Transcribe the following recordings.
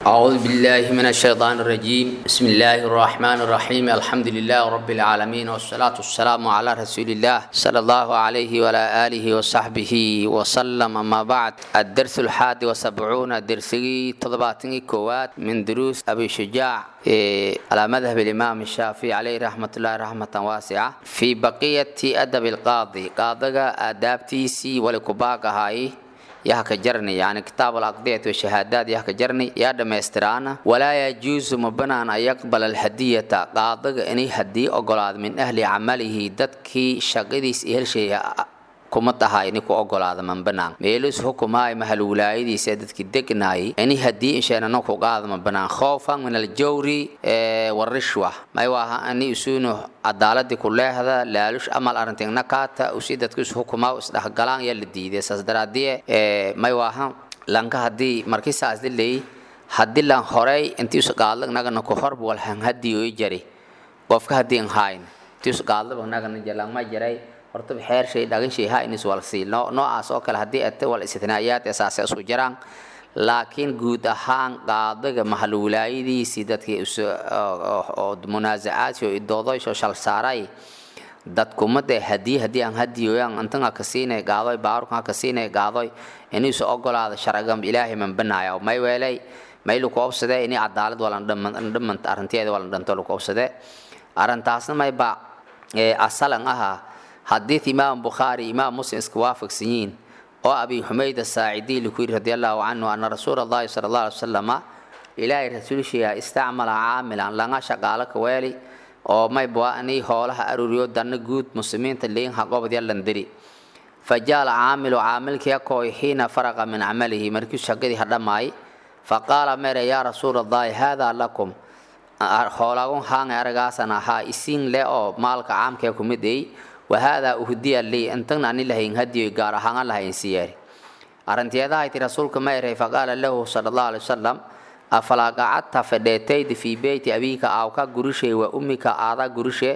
أعوذ بالله من الشيطان الرجيم بسم الله الرحمن الرحيم الحمد لله رب العالمين والصلاة والسلام على رسول الله صلى الله عليه وعلى آله وصحبه وسلم أما بعد الدرس الحادي وسبعون درسي تضباطني كوات من دروس أبي شجاع على مذهب الإمام الشافعي عليه رحمة الله رحمة واسعة في بقية أدب القاضي قاضي أدابتيسي ولكباك هاي yaa ka jarni yani kitaab alaqdiyat washahaadaad yaa ka jarni yaa dhammaystiraana walaa yajuusu ma banaan an yaqbala alhadiyata qaadaga inay hadii ogolaado min ahli camalihi dadkii shaqadiis helsheeya kuma tahay ini ku ogolaada man banaan meelus hukumaay mahal wilaayadiisa dadkii degnaayay ini hadii insheena ku qaada ma banaan khoofan min aljawri warishwa may waaha ani isuunu cadaaladii ku leehda laalush amal arrintingna kaata usi dadku is hukumaa isdhexgalaan yaa la diiday saas daraadie may waaha lanka hadii markii saas dilay hadii lan horey intii us qaadlag nagana ku horb walhan hadii oo jari qofka hadii aan hayn intii us qaadlag nagana jalang ma jaray horta xeer shay dhagan shay ha inis wal siil no noocaas oo kale haddii ate wal istithnaayaad asaase isku jiraan laakiin guud ahaan qaadaga mahal wilaayadiisii dadkii oo munaasacaadsi oo idoodoysoo shal saaray dadkumada hadii haddii aan hadiyoyan intan ka siinay gaadoy baarkan ka siinay gaadoy inisu ogolaada sharcigam ilaahay man banaayo may weelay may lu koobsade ini cadaalad walan dhaman arrinteeda walan dhanto lu koobsade arrintaasna may ba asalan ahaa حديث إمام بخاري إمام مسلم اسكوافق سنين أو أبي حميد الساعدي لكوير رضي الله عنه أن رسول الله صلى الله عليه وسلم إلهي رسول شيء استعمل عاملا لنا شغالك ويلي أو ما يبواني هولها أروريو دان جود مسلمين تلين حقوب دي اللندري فجاء العامل عامل كيكوي حين فرغ من عمله مركز شقدي هدماي فقال ميري يا رسول الله هذا لكم xoolagun haanga aragaasana ahaa isiin le oo maalka caamkee ku mid ay wahaadaa uhdiya lii intagna ani lahayn hadiyo gaar ahaan lahayn siyaari arrinteedahay ti rasuulka ma eray faqaala lahu sala allahu alay wasalam afalaa qacadta fadheetaydi fii beyti abiika aawka gurishe wa ummika aada gurishe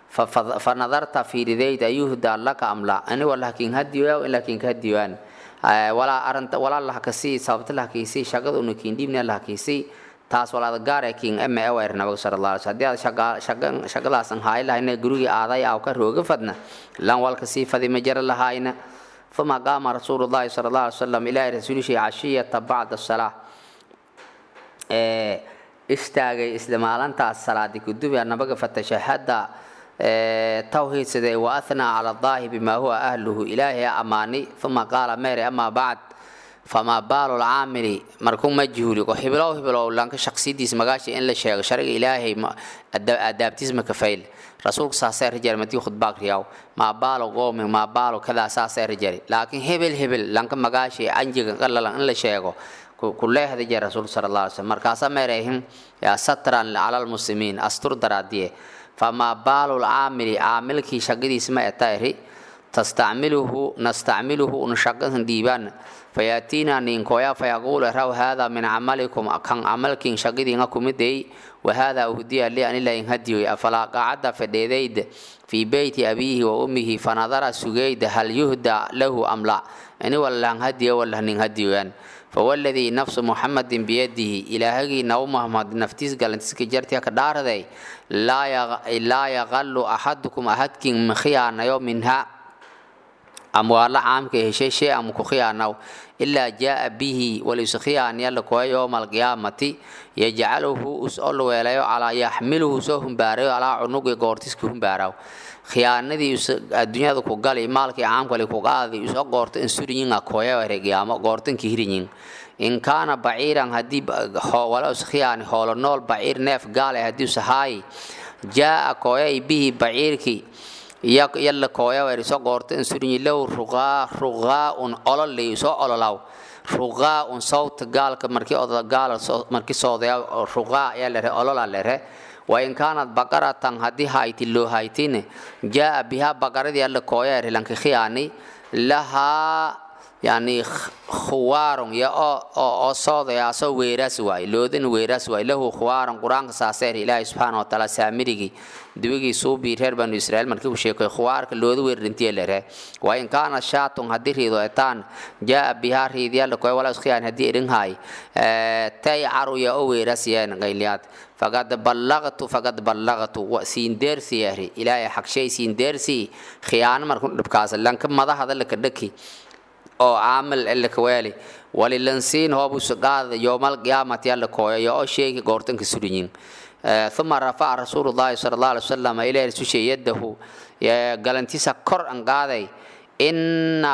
fa nadarta fiiridayd ayuhdaa laka amla ani walahakin hadiyo ilakin hadiyoan walaa arinta walaa lahakasii sababta lahakisii shaqada unakin dhibna lahakisii taas walaada gaare king eme ewer nabaga sala allah alay hadii aad shaqa shaqadaasan haayi lahayna gurigii aaday aw ka rooga fadna lan walka sii fadi ma jara lahaayna ثم قام رسول الله صلى الله عليه وسلم إلى رسوله عشية بعد الصلاة استاغي إسلامالانتا الصلاة كدوب نبغى فتشهد توحيد سدي وأثنى على الله بما هو أهله إلهي أماني ثم قال ميري أما بعد فما بال العامل مركون مجهول وحبلو حبلو لانك شخصيتيس مغاشي ان لا شيغ شرع الهي ادابتيز مكفيل رسولك ساسير رجال متي خد باك رياو ما بال قوم ما بال كذا ساسير رجال لكن هبل هبل لانك مغاشي انجي قلل ان لا شيغو كله هذا جاء رسول صلى الله عليه وسلم مركاسا ميرهم يا سترا على المسلمين استر دراديه فما بال العامل عامل كي شقديس ما اتايري تستعمله نستعمله نشقه ديبان فياتينا نينكويا فيقول راو هذا من عملكم كان عملكم شقدين كوميدي وهذا أهدي لي أن الله يهدي أفلا قعد فديديد في بيت أبيه وأمه فنظر سجيد هل يهدى له أم لا أني ولا هدي ولا نهدي يعني فوالذي نفس محمد بيده إلى هذه نو محمد نفتيس قال انت سكجرتي كدار ذي لا يغ... لا يغل أحدكم أحدكم من خيانة يوم منها أموال عامك هشي شيء أم كخيانة إلا جاء به وليس خيان يلقوا يوم القيامة يجعله أسأل ويلايو على يحمله سوهم باريو على عنق قورتس كهم باريو khiyaanadii adduunyada ku gali maalkii caamkale ku qaadi isoo goorto in suriyin akoya regiyaamo goortanki hiriyin in kaana baciiran haddii wala us khiyaani hoolo nool baciir neef gaale haddii usahaayi jaa kooyay bihi baciirkii yalla kooya wer isoo goorto in suriyin low ruqaa ruqaaun ololay isoo ololaw ruqaaun sawta gaalka markii oda gaala markii soodaya ruqaa ayaa lere olola lere وإن كانت بقرة هدي هايتي لو هايتين جاء بها بقرة دي الله كوير لانك خياني لها yani khuwaarun ya oo soodayaasoo weeraas waay loodin weeraas waay lahu khuwaarun qur-aanka saaseer ilaahay subxaana watacaala saamirigii dibigii suubii reer banu israa'iil markii uu sheekay khuwaarka looda weerrintiye lere wa in kaana shaatun haddii riido etaan jaa bihaa riidiyaala koy wala iskhiyan haddii irinhaay tay caruya oo weeraas yeen qayliyaad faqad ballaqtu faqad ballaqtu siin deersi yahri ilaahay xagshay siin deersi khiyaano markuu dhibkaas lanka madahada laka dhaki oo caamil elakaweeli walilansiin hoobusu qaada yowmal qiyaamati alla kooyayo oo sheegi goortanka surinyin uma rafaca rasuulu llahi sala allah alay wasalam ilaahi sushe yadahu galantiisa kor an qaaday inna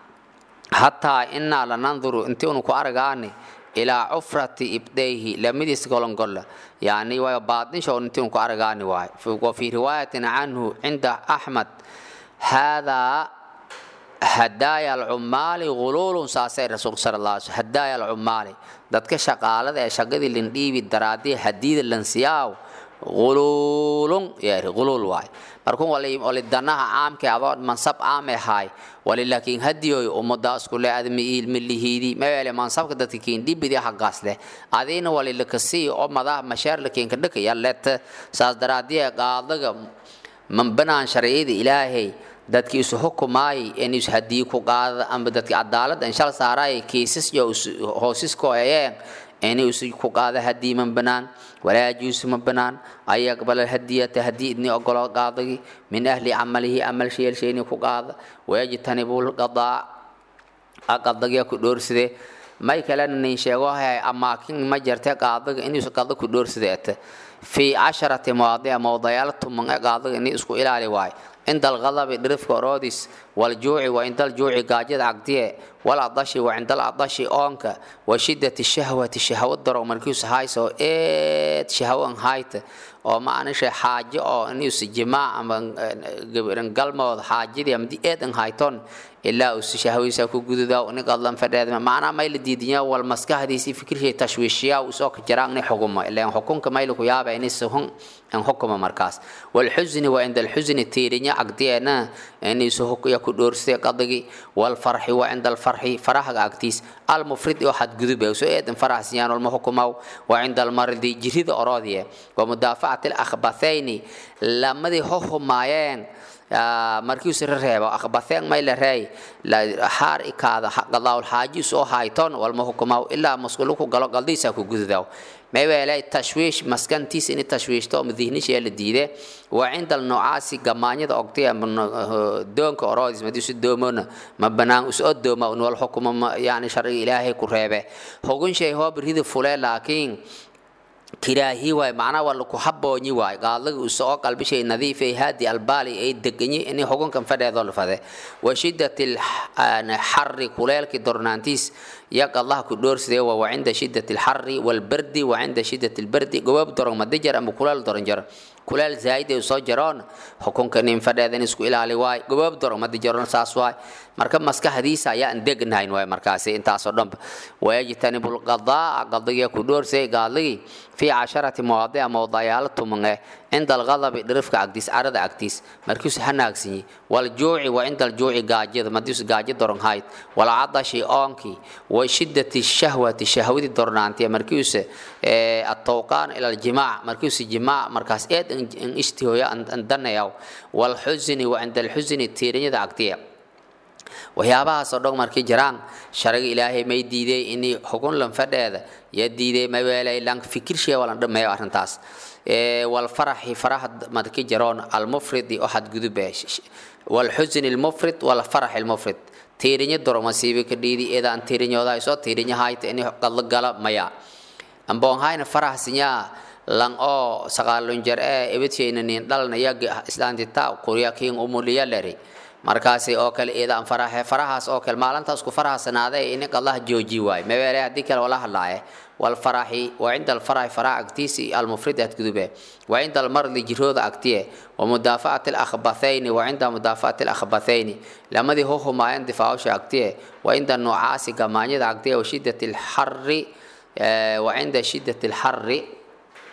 hataa innaa lananduru intii unu ku argaani ilaa cufrati ibdayhi lamidiis golongolla yani wayo baadinshoon intii unu ku argaani waay wa fii riwaayatin canhu cinda axmed haadaa hadaaya alcumaali guluulun saasay rasuulka sala allah alay hadaaya alcumaali dadka shaqaalada ee shaqadii lindhiibi daraadii hadiida lansiyaaw guluulun yeeri guluul waay markun wali danaha caamkee adoo mansab caame ahaay wali laakiin hadiyoy ummada iskule admi ilmilihiidi maweele mansabka dadka kiin dhibidi hagaas leh adiina wali lakasii oo madaha masheer lakiinka dhakaya let saas daraadii qaadaga mambanaan sharciyada ilaahay dadkii isu xukumaayay in is hadii ku qaada ama dadkii cadaalad in shal saaraay kiisas iyo hoosisko ayeen in is ku qaada hadii man banaan walaa yajuusu ma banaan ay yaqbal hadiyata hadii idni ogolo qaadagi min ahli camalihi amal sheel sheeni ku qaada wayajtanibu lqadaa aqadagiya ku dhoorside may kalena nin sheego hay amaakin ma jirte qaadaga inuu qada ku dhoorside fi casharati mawaadica mawdayaal tuman ee qaadaga in isku ilaali waayo عند الغضب درفك أروديس والجوع وعند الجوع قاجد عقدية والعطش وعند العطش أونك وشدة الشهوة الشهوة درو مركوس هاي سو إيه شهوة هايت oo ma aan shay xaajo oo inuu si jimaa ama gabaran galmood xaajadii ama di eedan hayton ilaa uu si shahwiisa ku gududaa in qadlan fadheed maana may la diidiyaa wal maskaxdiisi fikirkii tashwiishiyaa uu soo jiraan in xukumo ilaa xukunka may ku yaaba in sahun an xukumo markaas wal xuzni wa inda al xuzni tiirinya aqdiina in soo hukuya ku doorsay qadagi wal farhi wa inda al farhi faraha agtiis al mufrid oo xad gudub soo eedan farahsiyaan wal muhkumaw wa inda al mardi jirida orodiye wa mudaafaca akhbathayni lamadii hohumaayeen markii uu reebo akhbatheen may la reey xaar ikaada qadaawul xaaji soo hayton walma hukumaw ilaa masquulu ku galo qaldiisa ku gududaw meeweelay tashwiish maskantiis in tashwiishto madihnisha la diide waa cinda noocaasi gamaanyada ogtay doonka oroodis madiisu doomona ma banaan usoo dooma un wal xukuma yani sharciga ilaahay ku reebe hogun shay hoo birhida fule laakiin kiraahi waay macnaa waa laku haboonyi waay qaadlaga uu soo qalbishay nadiif ay haadi albaali ay deganyi in xukunkan fadheedoo la fade wa shiddati xarri kuleelkii dornaantiis yak allah ku dhoorsidee waa wa cinda shiddati alxarri walbardi wa cinda shiddati albardi gobab doron madijar ama kuleel doron jaro kuleel zaa'id ay soo jaroon xukunka nin fadheedan isku ilaali waay gobab doron madijaroon saas waay marka maskaxdiisa ayaa aan degnahayn waay markaasi intaasoo dhanba wayajtanibu lqadaa qadiga ku dhoorsay gaadligii في عشرة مواضيع موضوعات تمنع عند الغضب درفك عقديس عرض عقديس مركز هناكسي والجوع وعند الجوع قاجد مديس قاجد درن هايت والعطش أونكي وشدة الشهوة الشهوة درنانتي مركز اه التوقان إلى الجماع مركز الجماع مركز إيد إن اشتهوا أن دنياو والحزن وعند الحزن التيرين عقديه waxyaabahaasoo dhan markay jiraan shariga ilaahay may diiday in xukun lanfadheeda ya diiday maweelay lan fikirshee walan dhameeyo arrintaas walfaraxi faraha markay jiroon almufridi oo xadgudube walxusni almufrid walfarax almufrid tiirinya doro masiibe ka dhiidi eedaan tiirinyooda soo tiirinya hayta in qadlo gala maya amboon hayna faraxsinyaa lan oo sagaalun jar ee ebadshaynanin dhalnaya islaantita qurya kiin umuliya leri markaasi oo kale eedaan faraxe farahaas oo kale maalintaas ku faraxsanaaday in allah jooji waay mabeele haddii kale wala hadlaaye والفرح وعند الفرح فرح أكتيسي المفرد أتكذبه وعند المرض جرود أكتيه ومدافعة الأخبثين وعند مدافعة الأخبثين لما دي هو ما يندفعوش أكتيه وعند النعاس كما أكتيه وشدة الحر وعند شدة الحر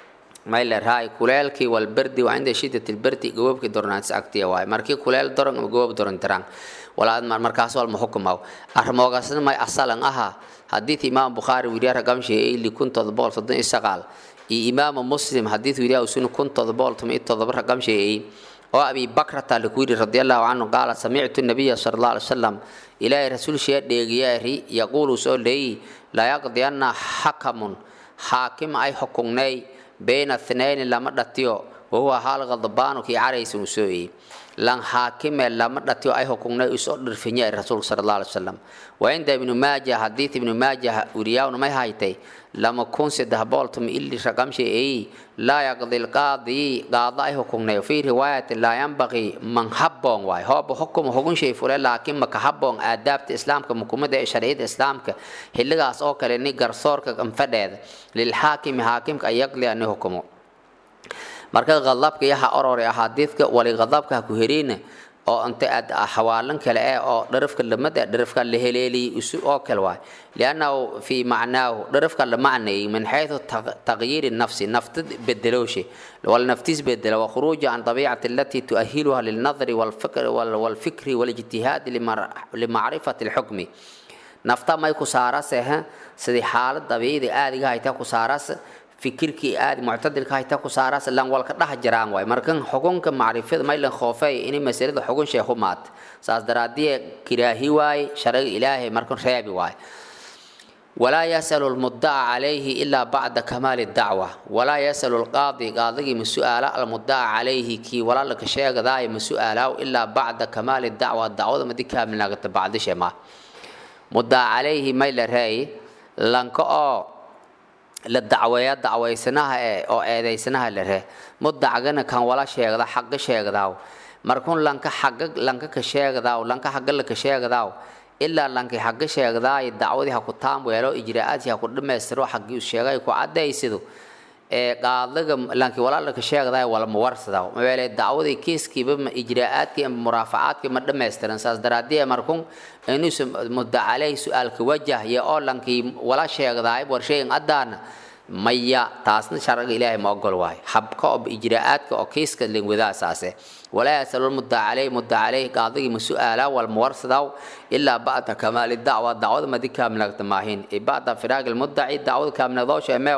mayla raay kuleelkii walberdi waa cinda shiddati lberdi gobobkii dornaantis agtiya waay markii kuleel doron ama gobob doron tiraan walaad markaas walma xukumaw armoogasna may asalan aha xadiid imaam bukhaari wiriya ragamshi ili kun todobool soddon iyo sagaal iyo imaamu muslim xadiid wiriya usuna kun todobool tuma iyo todoba ragamshi oo abi bakrata laku yidhi radi allahu canhu qaala samictu nabiya sala allah alay wasalam ilaahay rasuulshiya dheegiyaari yaquulu soo leeyi laa yaqdiyanna xakamun xaakim ay xukugnay bayna thnayni lama dhatiyo wahuwa haal qadbaanu kii caraysa uu soo eeyey lan xaakime lama dhatiyo ay xukugnay usoo dhirfinya rasuulka sala allah alay wasalam wa cinda ibnu maaja xadiid ibnu maaja wiriyaawna may haytay lama kun saddex bool tuma ili raqamsha eeyi laa yaqdi lqaadi qaado ay xukugnay fii riwaayati laa yanbaqii man habboon waay hooba xukuma xugun shay fule laakiin maka habboon aadaabta islaamka mukumada ee sharciyada islaamka xilligaas oo kale ni garsoorka anfadheeda lilxaakimi xaakimka ay yaqdi ani xukumo marka qadabka yaha orore axaadiidka wali qadabka ha ku heriina oo inta aad xawaalan kale eh oo dharafka lamada dharafka la heleeliyay isu oo kale waay liannahu fii macnaahu dharafka la macneeyay min xayثu taqyiiri nafsi nafta bedelowshe wal naftis bedela wa khuruuja can dabiicati alati tuahiluha lilnadri walfikri walijtihaadi limacrifati اlxukmi nafta may ku saarase sidii xaalad dabiicida aadiga hayta ku saarase fikirkii aad muctadilka hayta ku saaraas lan walka dhax jiraan waay markan xukunka macrifada maylan khoofay inay masalada xugun shay xumaad saas daraadiye kiraahi waay sharciga ilaahay markan reebi waay walaa yasalu lmudaca calayhi ilaa bacda kamaali dacwa walaa yasalu lqaadi qaadigii ma su-aala almudaca calayhi kii walaalaka sheegadaay ma su-aalaaw ilaa bacda kamaali dacwa dacwada madi kaamilnaagata bacdishe ma mudaca calayhi may la reey lanka oo la dacweeya dacwaysanaha ee oo eedaysanaha la reh mudacgana kan wala sheegda xaqa sheegdaaw markun lanka xaqa lanka ka sheegdaaw lanka xaqa la ka sheegdaaw ilaa lanki xaqa sheegdaay dacwadii ha ku taamweelo ijraa'aadkii ha ku dhammaystiro xaqii sheegay ku caddaysido ee qaadaga lanki walaala ka sheegdaay wala muwarsadaa mabeele dacwadii kiiskiiba ma ijraa'aadkii ama muraafacaadkii ma dhammaystiran saas daraadii markun inuusa mudda caleyhi su-aalka wajahya oo lankii wala sheegdaay warshayin addaana maya taasna sharciga ilaahay ma ogol waayo habka oo ijraa'aadka oo kiiska lingwadaa saase walaa yasalu mudda caleyhi mudda caleyhi qaadigii ma su-aalaa wal muwarsadaa ilaa bacda kamaali dacwa dacwada madi kaamilagta maahin bacda firaaqi lmuddaci dacwada kaamilagdoosha meew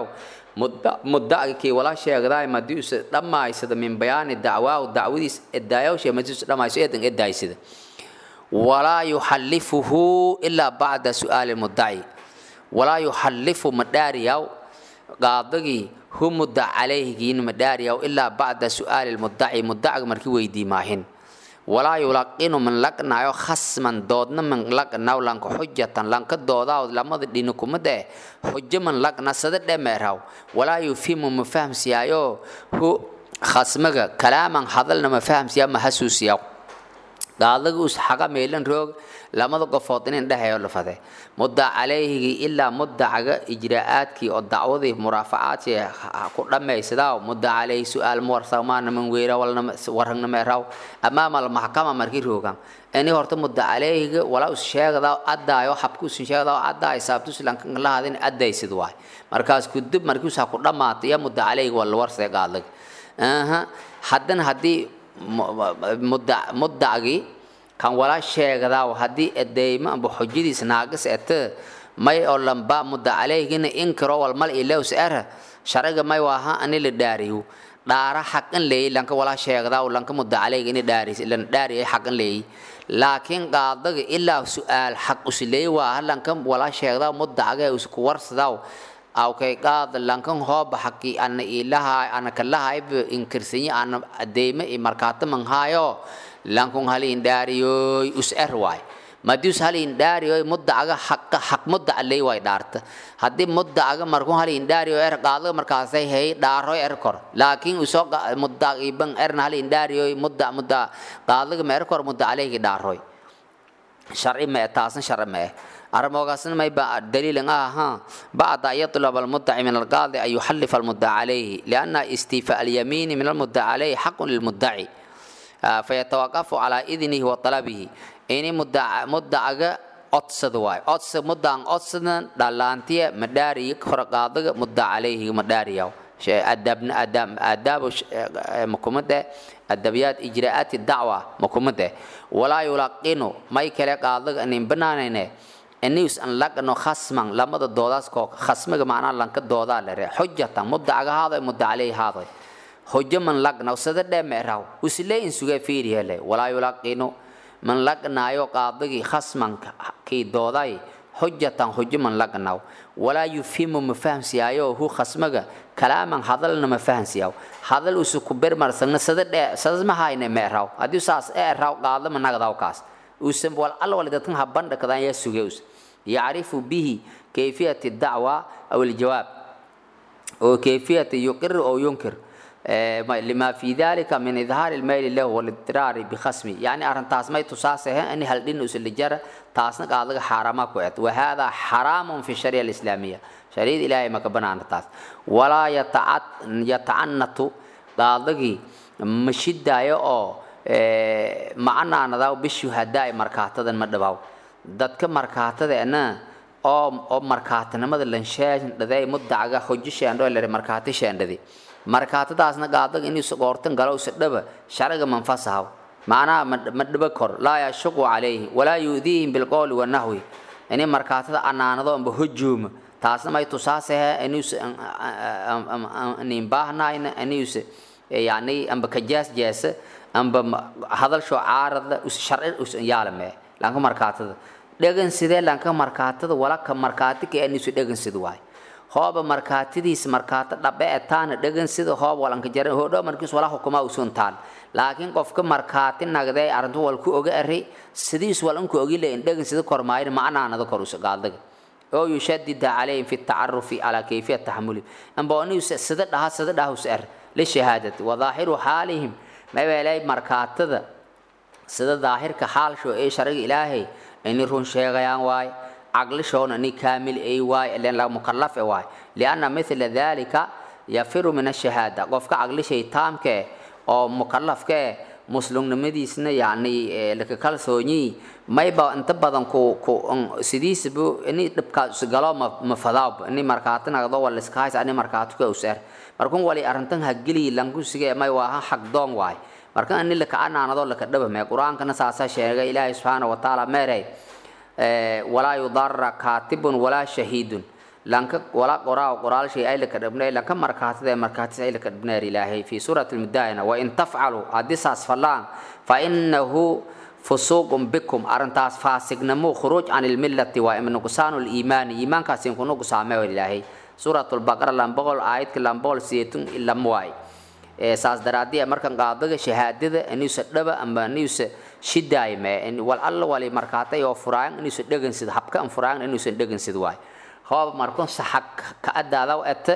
mudacgii wala sheegdaay madiusa dhammaysada min bayaani dacwaahu dacwadiis edaayawshe madiusa dhammayso eedan edaaysada walaa yuxallifuhu ilaa bacda su'aali mudaci walaa yuxallifu madhaariyaw qaadagii hu mudda calayhigiin madhaariyaw ilaa bacda su'aali mudaci mudacga markii weydii maahin walaa yulaqinu man laqnayo khasman doodna man laqnaw lanka xujatan lanka doodaaw lamada dhini kumada eh xujo man laqna sada dhemeeraw walaa yufimu ma fahamsiyaayo hu khasmaga kalaaman hadalna ma fahamsiyaa ma hasuusiyaa qaadaga us xaqa meelan roog lamada qofood inin dhexeeyo lafade mudda calayhigii ilaa mudacaga ijraa'aadkii oo dacwadii muraafacaadkii ku dhammaysadaaw mudda calayhi su-aal muwarsamaana man weyra warragnameeraw amaama almaxkama markii roogan ini horta mudda calayhiga walaa us sheegdaa addaayo xabka usin sheegdaa addaay saabtus lankalahaadin addaysid waay markaas kudub markii usaa ku dhammaatay iyo mudda calayhiga waa la warsay qaadaga haddana haddii muddacgii kan wala sheegdaaw haddii edeymo amba xujadiis naagis ete may oo lamba mudda calayhigina inkiro walmal ilews era sharciga may waaha ani la dhaariyo dhaara xaqan leeyi lanka wala sheegdaaw lanka mudda calayhiga ini dhaaris lan dhaariyo xaqan leeyi laakiin qaadaga ilaa su-aal xaq usleeyi waaha lanka wala sheegdaaw muddacga usku warsadaaw awkay qaad lankan hooba xaqi ana ilaha ana kalahayb inkirsanyi ana adeyme i markaata manhaayo lankun halin dhaariyoy us er waay madius halin dhaariyoy muddacaga xaqa xaq muddaca ley waay dhaarta haddii muddacaga markun halin dhaariyo er qaadaga markaasay hey dhaaroy er kor laakiin usoo muddaciban erna halin dhaariyoy mudda mudda qaadaga ma er kor mudda caleyhi dhaaroy sharci ma taasna sharci ma eh armoogaasna may ba daliilan aha bacda an yatlab almuddaci min alqaadi an yuxallifa almudda calayhi lianna istiifa alyamiini min almudda calayhi xaqun lilmuddaci fayatawaqafu calaa idnihi wa talabihi ini muddacaga codsada waay codsa muddaan codsadan dhalaantiya madhaariya kora qaadaga mudda calayhi madhaariyaw adabna adab adaabo makumade adabiyaat ijraa'aati dacwa makumade walaa yulaqinu may kale qaadaga nin banaanayne anius an lagno khasman lamada doodaas koo khasmiga macnaa lanka doodaa lere xujatan mudacaga haaday muda caleyhi haaday hojo man lagna sada dhemeeraw usile in suga fiiriyele walaa yulaqinu man lagnaayo qaadagii khasmanka kii dooday xujatan xujo man lagnaw walaa yufimu ma fahamsiyaayo hu khasmaga kalaaman hadalna ma fahamsiyaw hadal usu ku bermarsagna sada dhe sadasma hayne meeraw haddii saas eeraw qaadama nagdaw kaas usan wal alla wal dadkan habandha kadaan yaa suge us yacrifu bihi kayfiyati dacwa aw aljawaab oo kayfiyati yuqir oo yunkir lima fi dalika min idhaar almayl lahu walidraari bikhasmi yani arrintaas may tusaasahe in haldhin usalijara taasna qaadaga xaarama ku et wahada xaraamun fi sharia alislaamiya shariid ilaahay maka banaana taas walaa yatacanatu qaadagii mashidaayo oo macanaanadaw bishuhadaa markaatadan ma dhabaw dadka markaatadeena oo oo markaatanimada lansheendhaday mudacaga hojo sheendho lere markaati sheendhadi markaatadaasna qaadaga inuu goortan galo dhaba sharciga manfasahaw macnaha ma dhaba kor laa yashuqu calayhi walaa yu'diihim bilqowli wanahwi inay markaatada anaanado amba hojooma taasna may tusaasahe inuus nin baahnayna inuus yani amba kajaas jaasa amba hadalsho caarada us sharci us yaalame lanka markaatada dhegan sidee lanka markaatada walaka markaati ka anisu dhegan sid waay hooba markaatidiis markaato dhabe etaana dhegan sida hoob walanka jaran hoodho markiis wala hukuma usuntaan laakiin qofka markaati nagdee arrintu wal ku oga eri sidiis walanku ogi leeyin dhegan sida kormaayin macnaanada kor us gaadaga oo yushadida calayhim fi tacarufi calaa kayfiyat taxamuli amba anius sida dhaha sida dhaha us er lishahaadati wadaahiru xaalihim mabeelay markaatada sida daahirka xaalsho ee sharciga ilaahay ini run sheegayaan waay caqlishoona ini kaamil ay waay ilen la mukallaf e waay lianna mithla dalika yafiru min ashahaada qofka caqlishay taamke oo mukallafke muslimnimadiisna yani laka kalsoonyi mayba inta badan ku ku sidiisbu ini dhibkaas galo ma ma fadaab ini markaati nagdo wala iskahays ani markaati ka usar markun wali arrintan hageli lanku sige may waa xaq doon waay marka ani la kaanaanado la ka dhaba mee quraankana saasa sheegay ilaahay subhanahu wa ta'ala meeray walaa yudarra kaatibun walaa shahiidun lanka wala qoraa qoraal shay ay la ka dhabnay lanka markaatida markaatis ay la ka dhabnay ilaahay fi suurati al-mudaayana wa in taf'alu hadisas falaan fa innahu fusuqun bikum arintaas faasignamo khuruuj can ilmillati waa imnuqsaanu liimaani iimaankaas inku nuqsaamee ilaahay suuratul baqara lambogol aayadka lambogol siyeetun ilam waay saas daraadii markan qaadaga shahaadada inuusa dhaba ama inuusa shidaayme wal alla wali markaatay oo furaayan inuusa dhegansid habka an furaayan inuusan dhegansid waay hoob markun saxag ka adaadaw ete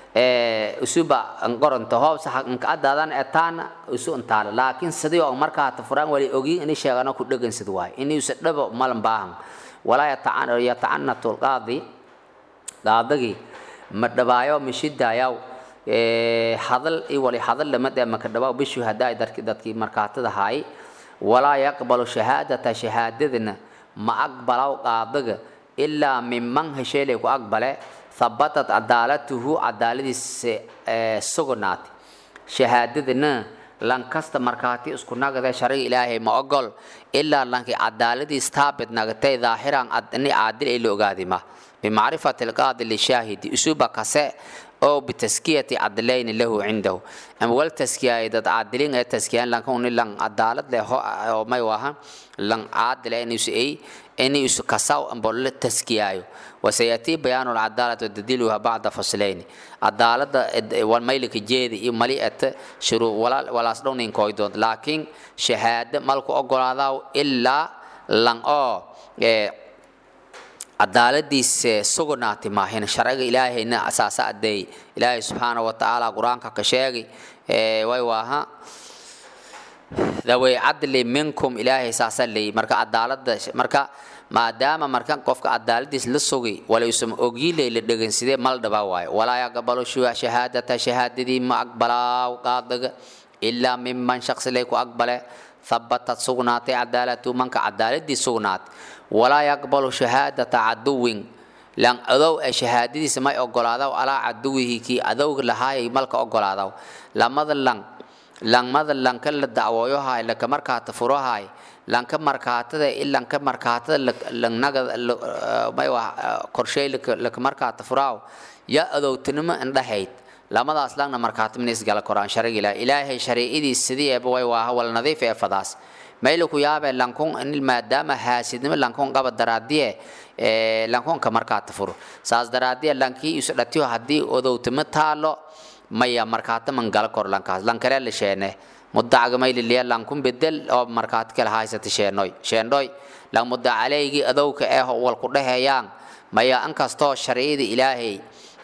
usuba qoronto hoob saxag ka adaadan etaana usu intaala laakiin sidii oo markaa ta furaan wali ogi ini sheegano ku dhegansid waay inuusa dhaba malan baahan walaa yatacanatu lqaadi qaadagii ma dhabaayo ma shidaayaw hadal i wali hadal lama dee maka dhawaa bishuhadaa dadki dadkii markaatada haay walaa yaqbalu shahaadata shahaadadana ma aqbalaw qaadaga ilaa minman hesheelay ku aqbale habatat cadaalatuhu cadaaladiisa sugnaati shahaadadana lankasta markaati isku nagade sharciga ilaahay ma ogol ilaa lankii cadaaladiis taabit nagatay daahiran ni caadil ay la ogaadima bimacrifati alqaadi lishaahidi isuba kase oo bitaskiyati cadlayni lahu cindahu ama wal taskiyaay dad caadilin ee taskiyaan lankuni lan cadaalad leh oo may waha lan caadile inuusu ay inuusu kasaw amba la taskiyaayo wasayatii bayaanu alcadaalati wadadiluha bacda faslayni cadaalada wan maylika jeedi iyo mali ete shuruu walaas dhowninkooy doont laakiin shahaado malku ogolaadaa ilaa lan oo cadaaladiisa sugnaati maahin sharciga ilaahayna asaasa adeey ilaahay subxaana wa tacaala qur-aanka ka sheegi way waaha daway cadli minkum ilaahay saasa leey marka cadaalada marka maadaama markan qofka cadaaladiis la sugi walaysan ogiilay la dhegansidee mal dhabaa waayo walaa yaqbalu shahaadata shahaadadii ma aqbalaaw qaadaga ilaa miman shaqsi lay ku aqbale habatat sugnaatay cadaalatu manka cadaaladii sugnaat walaa yaqbalu shahaadata caduwin lan adow ee shahaadadiisa may ogolaadaw alaa caduwihi kii adowga lahaayay malka ogolaadaw lamada lang langmada lanka la dacwooyohaay laka markaata furohaay lanka markaatada i lanka markaatada langnaga may wa qorshay laka markaata furaaw ya adowtinimo indhahayd lamadaas langna markaata minis gala koraan shariga ilaah ilaahay shariicadiis sidii eeba way waaha wal nadiif ee fadaas mayla ku yaabee lankun maadaama haasidnimo lankun qaba daraadiye lankunka markaata furo saas daraadiye lankii isu dhatiyo haddii odowtimo taalo maya markaata man gala kor lankaas lankale la sheene muddacaga mayliliya lankun bedel oo markaati kale haysata sheenoy sheendhoy lan mudda caleygii adowka eh wal ku dhehayaan maya inkastoo sharciyada ilaahay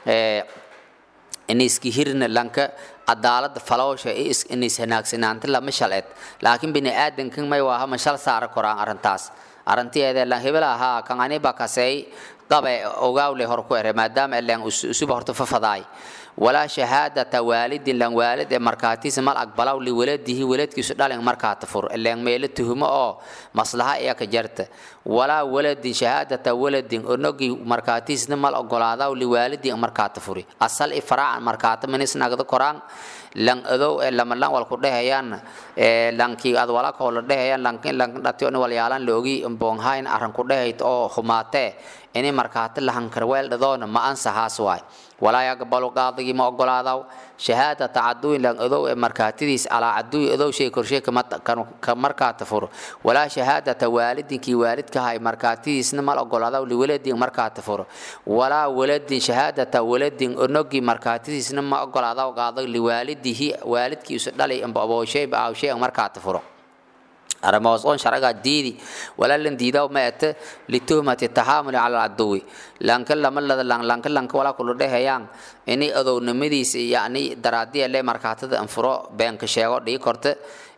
iniski hirna lanka cadaalada falowsha inis hanaagsanaanta lama shalced laakiin bini aadankan may waaha ma shal saara koraan arrintaas arrintiyeeda lan hebel ahaa kan aniba kasey qabe ogaawle hor ku ere maadaama eleen usuba horta fafadaay walaa shahaadata waalidin lan waalid ee markaatiisa mal aqbalaw liwaladihi waladkiisu dhalin markaata fur eleen meelo tuhumo oo maslaha iya ka jarta walaa waladin shahaadata waladin onogii markaatiisna mal ogolaadaw liwaalidin markaata furi asal i faraacan markaata minis nagda koraan lan adow ee lama lan wal ku dhehayaan ee lankii ad wala koo la dhehayaan lankin lankin dhatiyo ni walyaalan loogi mboonhayn arran ku dhehayt oo xumaatee ini markaata lahankar weel dhadoona ma ansahaas waay walaa yaqbalu qaadigii ma ogolaadaw shahaadata caduwin lan adow ee markaatidiis calaa caduwi adow shay korshay ka markaata furo walaa shahaadata waalidinkii waalidkahay markaatidiisna mal ogolaadaw liwaladin markaata furo walaa waladin shahaadata waladin onogii markaatidiisna ma ogolaadaw qaadag liwaalidihi waalidkiisu dhalay amba abooshay aawshay markaata furo arrimahaas oon sharcigaa diidi walaalan diidaw ma ete lituhmati taxaamuli cala alcaduwi lanka lama lada lang lanka lanka walaa kula dhehayaan ini adownimadiisa yacni daraadiya le markaatada anfuro beenka sheego dhii korta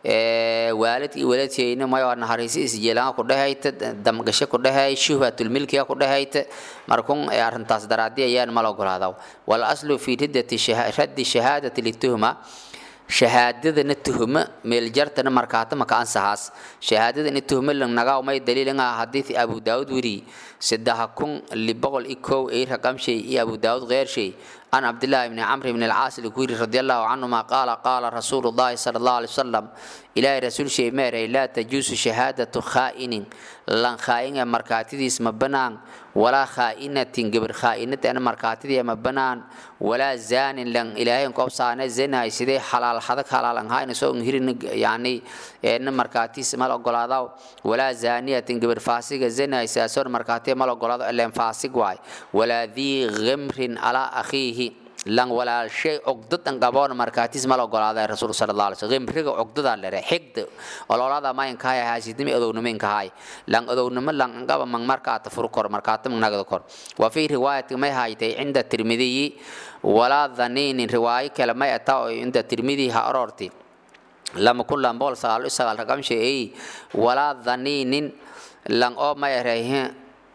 waalid iyo waladshayna mayo naharisiis jeelanga ku dhehayta damgasho ku dhehay shuhbatulmilkiga ku dhehayta markun arrintaas daraadiya ayaan mal ogolaadaw wal aslu fi riddati raddi shahaadati lituhma shahaadadana tuhuma meeljartana markaata maka ansahaas shahaadadana tuhuma langnagaa may daliilanga hadiisi abu daawud wiri saddexa kun liboqol i kow ay raqamshay iyo abu daawud qeyrshay عن عبد الله بن عمرو بن العاص الكويري رضي الله عنهما قال قال رسول الله صلى الله عليه وسلم إلى رسول شيء ميري لا تجوز شهادة خائن لن خائن مركاتيس مبنان ولا خائنة قبر خائنة أنا مركاتي مبنان ولا زان لن إلهي قبصان زنا سيدي حلال حدك حلال هاي نسو هيرن يعني إن مركاتيس مال أقلاده ولا زانية قبر فاسق زنا ساسور مركاتي مال أقلاده إلا فاسق واي ولا ذي غمر على أخيه lan walaashay cugdadan qaboon markaatis mal ogolaaday rasuul sala allah alay slam qimriga cugdadaa lere xigda ololada mayankahay haasidnimi adownimiinkahay lan adownimo lan qaba mang markaata furu kor markaata mang nagda kor wa fi riwaayati may haytay cinda tirmidiyi walaa dhaniinin riwaayo kale may ata oo cinda tirmidiyi ha aroorti lama kun lan bool sagaal sagaal raqamshay ay walaa dhaniinin lan oo may erayhe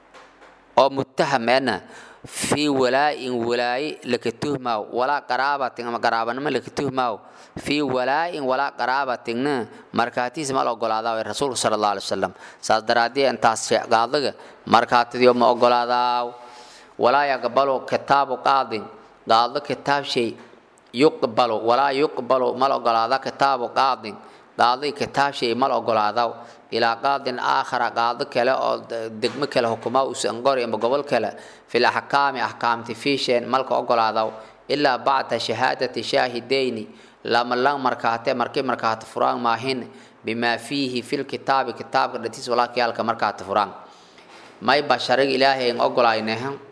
oo muttaham ena في ولاء ولاء لكتهما ولا قرابة أما قرابة نما لكتهما في ولاء ولا قرابة مركاتي سما أقول هذا الرسول صلى الله عليه وسلم صدراتي أن تاسع قاضي مركاتي يوم أقول هذا ولا يقبل كتاب قاضي قاضي كتاب شيء يقبل ولا يقبل ما أقول هذا كتاب قاضي قاضي كتاب شيء ما أقول هذا ilaa qaadin aakhara qaado kale oo degmo kale hukuma uusan qori ama gobol kale fil axkaami axkaamti fiisheen malka ogolaadaw ilaa bacda shahaadati shaahidayni lama lang markaate markii markaata furaan maahin bimaa fiihi fil kitaabi kitaabka dhatiis walaakiyaalka markaata furaan may ba sharig ilaahay an ogolayne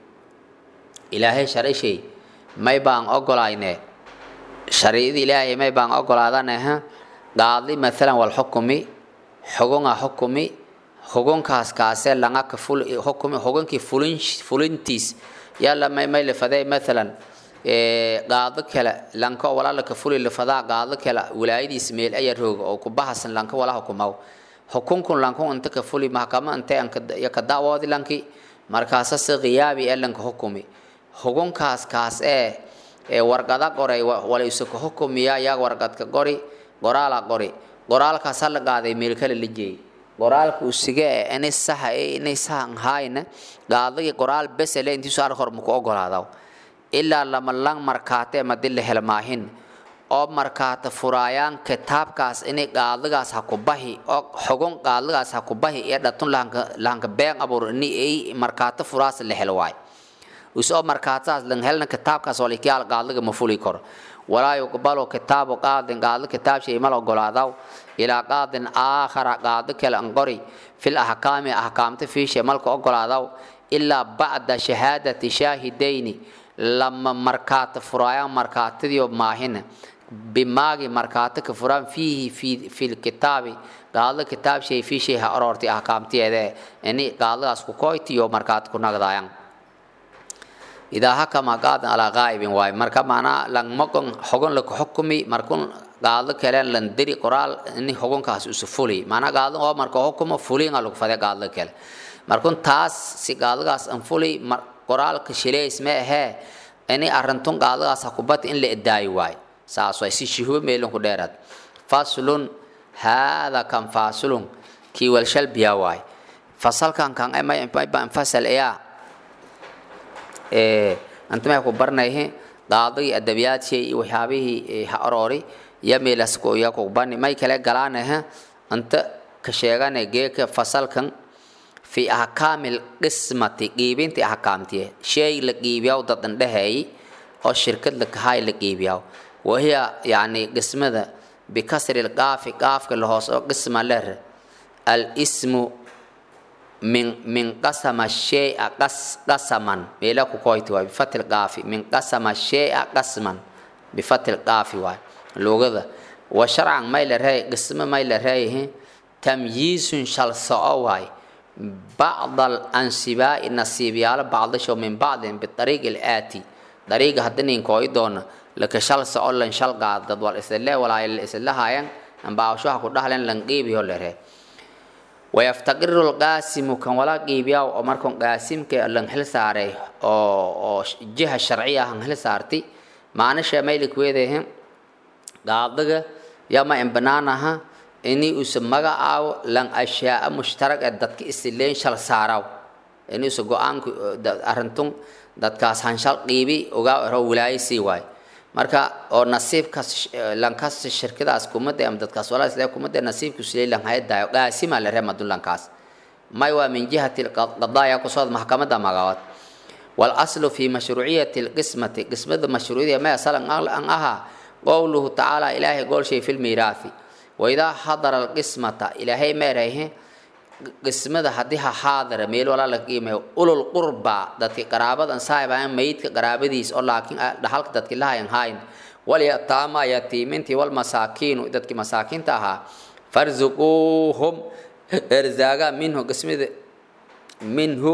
ilaahay sharishay may baan ogolayne shariicada ilaahay may baan ogolaadane qaadi maalan walxukumi xugunga xukumi xugunkaas kaasee langa ka ful xukumi xugunkii fulin fulintiis yalla may may lafadee maalan qaado kale lanka walaala ka fuli lafadaa qaado kale wilaayadiis meel ayaa rooga oo ku bahasan lanka wala hukumaw xukunkun lankun inta ka fuli maxkama intee ya ka dacwoodi lanki markaasa si qiyaabi ee lanka xukumi xugunkaas kaas ee ee warqada qoray walaysu ka xukumiya yaa warqadka qori qoraala qori qoraalkaas la qaaday meel kale la jeeyay qoraalka usiga e inay saxa e inay sahan hayna gaadagi qoraal besele intiisu ar hor muku ogolaadaw ilaa lama lang markaate madila helmaahin oo markaata furaayaan kitaabkaas inay qaadagaas ha ku bahi oo xogon qaadagaas ha ku bahi ee dhatun lahanka lahanka been abuur ini ay markaata furaas la helo waay usoo markaataas lan helna kitaabkaas oo likiyaal qaadaga ma fuli karo walaa yuqbalu kitaabu qaadin qaado kitaab shay mal ogolaadaw ilaa qaadin aakhara qaado kale an qori fil ahkaami ahkaamta fiishe malka ogolaadaw ilaa bacda shahaadati shaahidayni lama markaata furaayaan markaatadiyo maahina bimaagi markaata ka furaan fiihi fi fil kitaabi qaado kitaab shay fii shay ha aroortay ahkaamtiyeede ini qaadadaas ku koytiyo markaata ku nagdaayaan idaa hakama qaadan alaa qaa'ibin waay marka macnaa langmakon hogon laku xukumi markun qaado kalen lan diri qoraal ini hogonkaas usu fuli macnaa qaado oo marka hukumo fulinga lagu fade qaado kale markun taas si qaadagaas an fuli qoraalka shileys ma ahee ini arintun qaadagaas hakubati in la edaayi waay saas waay si shuhuub meelin ku dheeraad faslun haada kan faslun kii walshalbiya waay fasalkan kan mayba fasal ayaa anta may ku barnayhe qaadagii adabiyaadshey iyo waxyaabihii ha aroori ya meelas ya ku bani may kale galaanahe anta ka sheegane geeka fasalkan fi ahkaamil qismati qiibinti ahkaamtiye shay la qiibiyaw dadan dhaheey oo shirkad la kahay la qiibiyaw wahiya yani qismada bikasri lqaafi qaafka la hoos oo qisma ler alismu min min qasama shay'a qas qasaman meela ku koyti waay bifatil qaafi min qasama shay'a qasman bifatil qaafi waay lugada wa sharcan may la reey qisma may la reeyahe tamyiisun shal soco waay bacd alansibaa'i nasiibyaalo bacdasho min bacdin biariiqi alaati dariiga haddanin kooyi doona laka shal soco lan shal qaadad wal isle walaay la isla haayan ambaawshaha ku dhahlen lan qiibiyo la ree wayaftaqiru lqaasimu kan wala qiibiyaw oo markan qaasimka lan hel saaray oo oo jiha sharciya han hel saarti maanisha maylik weedehe qaadaga yama in banaanaha ini usa magacaawo lan ashyaaa mushtarag ee dadka isileen shal saaraw ini usa go-aanku arintun dadkaas han shal qiibi ogaa ero wilaayo sii waay marka oo nasiibkaas lankaas shirkadaas kumada ama dadkaas walaa islee kumada nasiibku silay lan hayadaayo qaasima la reema dulankaas may waa min jihati qadaaya kusoo maxkamada magaawad والاصل في مشروعيه القسمه قسمه مشروعيه ما اصلا ان اها قوله تعالى الهي قول شيء في الميراث واذا حضر القسمه الهي ما راه qismada haddii ha xaadara meel walaa la qiimeeyo ulul qurba dadki qaraabadan saahibayan mayidka qaraabadiis oo laakiin dhaxalka dadki lahayan hayn walyataama yatiimintii walmasaakiinu dadki masaakiinta ahaa farzuquuhum erzaaga minhu qismida minhu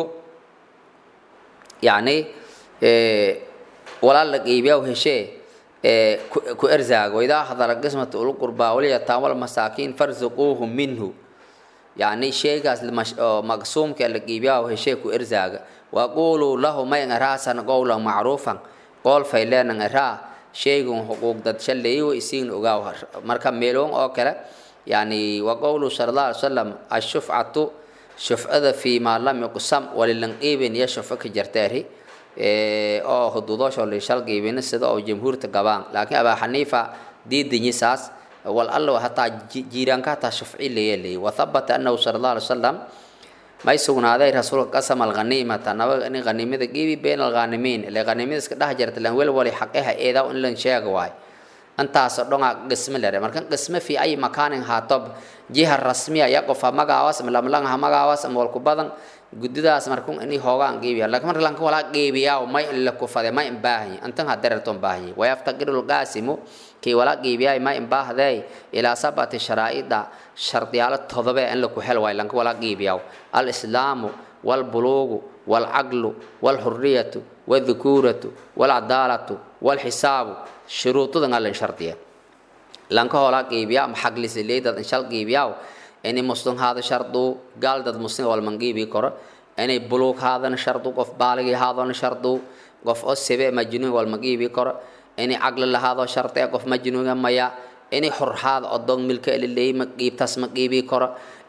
yacni walaa la qiibiyaw heshee ku erzaaga waidaa hadara qismata ulul qurba walyataama walmasaakiin farzuquuhum minhu يعني شيء قاس مقسوم كلا جيبيا وهشي كو إرزاق وقولوا له ما ينراسا قولا معروفا قول فيلان نرا شيء حقوق دد شلي ويسين أقاوهر مركب ميلون أو كلا يعني وقولوا صلى الله عليه وسلم الشفعة شفعة في ما لم يقسم وللنقيب يشفك جرتاري أو حدودش ولا شل جيبين السيد أو جمهور تقبان لكن أبا حنيفة دي دنيا ساس والله حتى جيران كاتا شفعي ليلي وثبت أنه صلى الله عليه وسلم ما يسون هذا رسول قسم الغنيمة نبغى أن غنيمة جيبي بين الغانمين اللي غنيمة سكده جرت لهم ولا ولا حقها إذا وإن لن شيء واي أنت أصدقنا قسم لره مركن قسم في أي مكان هاتب جهة رسمية يقف مجاواس ملاملان همجاواس مولكوبادن guddidaas markun ini hoogaan geebiya laakiin marka lanka walaa geebiyaa may la kufade may imbaahanyi antan ha dererton baahanyi wayaftaqiru lqaasimu kii walaa geebiyaay may imbaahday ilaa sabati sharaa'ida shardiyaalo todobe in laku hel waay lanka walaa geebiyaw alislaamu walbuluugu walcaqlu walxuriyatu wadhukuuratu walcadaalatu walxisaabu shuruudadan alin shardiya lanka holaa geebiyaa ama xaglisileydaad in shal geebiyaa inay muslim haada shardu gaal dad muslim walman qiibi karo inay buluug haadana shardu qof baaligi haadana shardu qof oo sebe majnuun walma qiibi karo inay caqli lahaado sharte qof majnuuga maya inay xurhaad odon milka ililey ma qiibtaas ma qiibi karo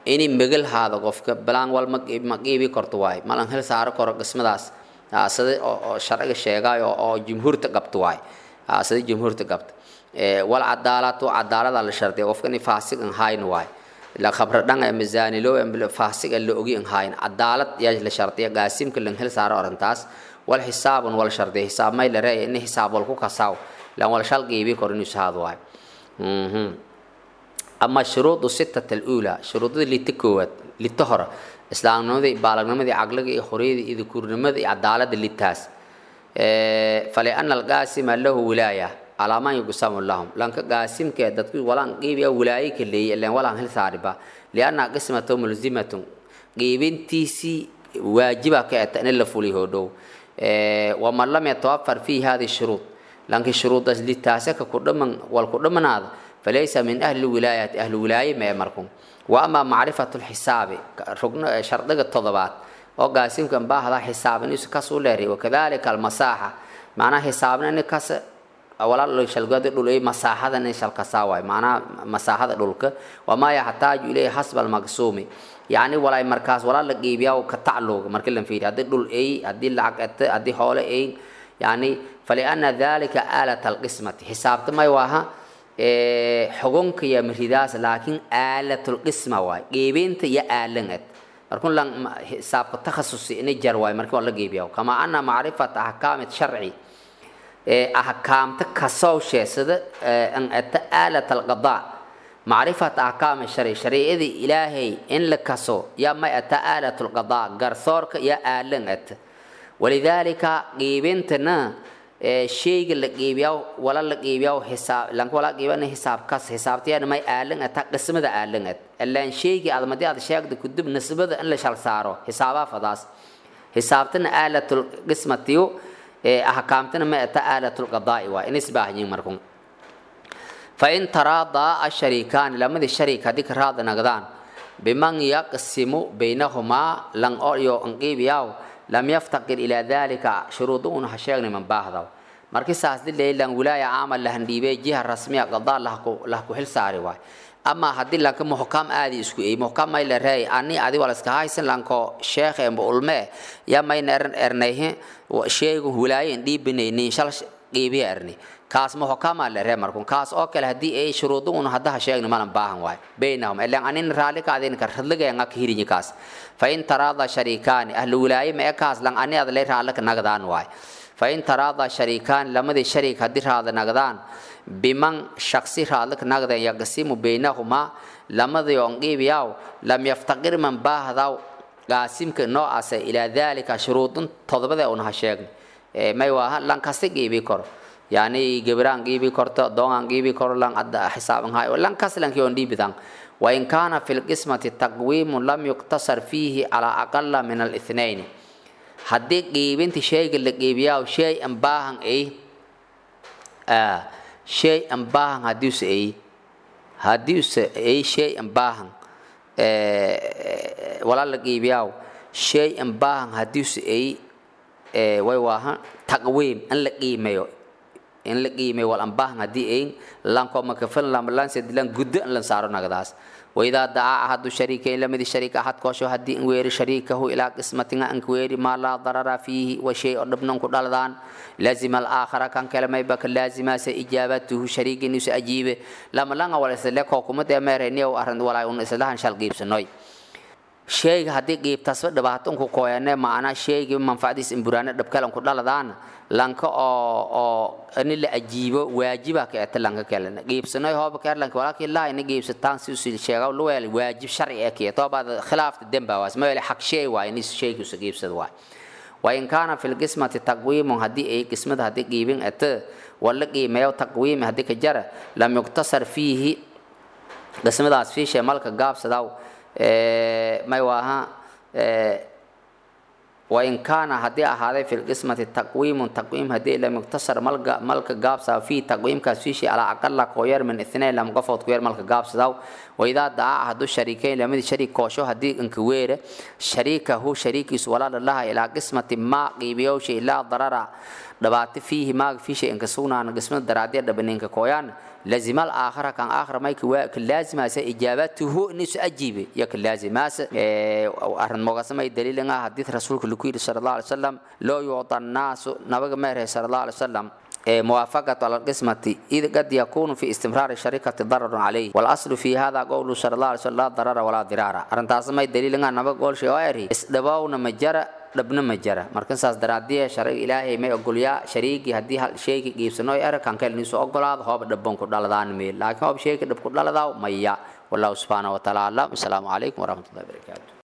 inay megal haado qofka balaan wal ma ma qiibi karto waay malan hel saaro karo qismadaas sida oo sharciga sheegayo oo jumhuurta qabto waay sida jumhuurta qabto wal cadaalatu cadaalada la shardiya qofka inay faasiq an hayn waay la khabra dhan ee mizaanilo ee faasiq la ogi an hayn cadaalad yaa la shardiya qaasimka lan hel saaro arintaas wal xisaabun wal shardiya xisaab may la reey in xisaab wal ku kasaaw lan wal shal qiibi karo inuu saad waay mhm أما شروط الستة الأولى شروط اللي تكوت اللي تهرى إسلام نمدي بالغ نمدي عقلك خريد إذا كور نمدي عدالة اللي تاس إيه فلأن القاسم له ولاية على ما يقسم لهم لأنك قاسم كده تقول ولا نجيب يا ولاية كلي اللي ولا هل صاربة لأن قسمة ملزمة جيبين تيسي واجبة كأت أن اللي هدو إيه ومن لم يتوفر فيه هذه الشروط لأنك الشروط اللي تاسك كردمن والكردمن هذا فليس من أهل الولاية أهل الولاية ما يمركم وأما معرفة الحساب ركن شرط التضبات أو قاسم كان باه حساب نيس كسولري وكذلك المساحة معناه حسابنا إن كس أولا لو شلقات دول إيه مساحة إن شل كساوي معناه مساحة دولك وما يحتاج إليه حسب المقسوم يعني ولا مركز ولا لقيبيا وكتعلق مركلم فيه هذا دول إيه هذه العقد هذه حول إيه يعني فلأن ذلك آلة القسمة حساب ما يواها xugunka iyo miridaas laakiin aalatul qisma waay geebeynta iyo aalangad markun lan xisaabka takhasusi inay jar waay markii waa la geebiyaa kama ana macrifat ahkaamit sharci ahkaamta kasowshee sida an ata aalat alqadaa macrifat ahkaami sharci shariicadii ilaahay in la kaso yaa may ata aalat alqadaa garsoorka iyo aalan ata walidaalika geebintana sheyga la qiibiyaa wala la qiibiyaa xisaab lanka wala qiibana xisaab kas xisaabtiyana may aalan ata qismada aalan at allan sheyga aad madii aad sheegda kudub nisbada in la shal saaro xisaaba fadaas xisaabtana aalatul qismatiyo ee ahkaamtana may ata aalatul qadaa'i waa in isbaahin markun fa in taraada asharikan lamadi sharik hadii ka raada nagdaan biman yaqsimu baynahumaa lan oo an qiibiyaa lam yaftaqir ilaa dalika shuruuduhuna ha sheegna man baahdaw markii saas dilay lan wilaaya caamal lahan dhiibay jiha rasmiya qadaa lah ku xil saari waay ama haddii lanka muxkam aadi isku ey muxkam may la reey ani adi wala iska haysan lanko sheekh emba ulme ya mayna eran ernayhe sheegu wilaayen dhiibinayni shal qiibiya erni kaas muxkama la ree markun kaas oo kale haddii ay shuruuduhuna haddaha sheegna malan baahan waay baynahum ilan anin raali ka adin ka radligaanga ka hirinyi kaas فإن تراضى شريكان أهل ولاية ما أكاس لان أني هذا ليه رالك نقدان واي فإن تراضى شريكان لما دي شريك هدير هذا نقدان بمن شخصي رالك نقدان يقسم بينهما لما دي ينقيب ياو لم يفتقر من باه ذاو قاسم كنوع أسي إلى ذلك شروط تضبط أنها شيء ما يواها لان كسي جيبي كور يعني جبران جيبي كورتا دون جيبي كور لان أدى حساب هاي ولان كسي لان كيون دي بدان وإن كان في القسمة تقويم لم يقتصر فيه على أقل من الاثنين هدي قيبنت شيء اللي قيبيا شيء أنباهن إيه آه شيء أنباهن هديوس إيه هديوس إيه شيء أنباهن آه ولا لقيبيا شيء أنباهن هديوس إيه آه ويواها تقويم أن لقيميو in la qiimay wal ambaahan haddii ayn lanko makafan lamalan sedilan guddo in lan saaro nagdaas waidaa dacaa ahadu shariikayn lamidi shariik ahad koosho haddii in weeri shariikahu ilaa qismatinga anka weeri maa laa darara fiihi wa shay oo dhabnan ku dhaladaan laazima alaakhara kan kale mayba ka laazimaase ijaabatuhu shariiginusa ajiibe lamalanga wala isle kookumade meereniyow arrin walaa un islahan shal qiibsanoy sheyga haddii qiibtasba dhibaatonku kooyane macnaa sheygii manfacdiis imburaane dhabkalan ku dhaladaan lanka oo oo ini la ajiibo waajiba ka eta lanka kale qiibsanoy hooba keer lanka walaakin laa ini qiibsataan si usi sheega luweel waajib sharci ee kiya toobaad khilaafta demba waas ma wele xaq shay waay ini sheyga usa qiibsad waay وإن كان في القسمة تقويم هدي أي قسمة هدي قيبين أت ولا قيمة تقويم هدي كجرة لم يقتصر فيه قسمة في شيء ملك قاب سداو ما يواها وإن كان هدي هذا في القسمة التقويم تقويم هدي لم يقتصر ملك ملك قابسا في تقويم كسفيشي على أقل كوير من اثنين لم قفوت كوير ملك قابسا داو وإذا دعا أحد الشريكين لم يدي شريك كوشو هدي انكوير شريكه شريك ولا الله إلى قسمة ما قيبيوشي لا ضرر dhabaati fiihi maaga fi shay inka sugnaana qismada daraadiya dhabaninka kooyaan lazimal aakhira kan aakhira mayka waa ka laazimaasa ijaabatuhu inisu ajiibe ya ka laazimaasa arrin mogasamay daliilin ah hadii rasuulka lagu yidhi sala allahu alay wasalam loo yuuda annaasu nabaga meerhay sala allahu alay wasalam موافقة على القسمة إذ قد يكون في استمرار الشركة ضرر عليه والأصل في هذا قول صلى الله عليه وسلم لا ضرر ولا ضرار أرنتاس ما دليل أن نبغى قول شيء غيره استدباونا مجرى dhabna ma jara markan saas daraadiya sharci ilaahay may ogolyaa shariigi haddii hal shayga giibsano er kan kale nisu ogolaado hooba dhabban ku dhaladaan meel laakiin hoob shayga dhab ku dhaladaa maya wallahu subhanahu wa ta'ala alam assalaamu calaykum waraxmatullahi wabarakaatu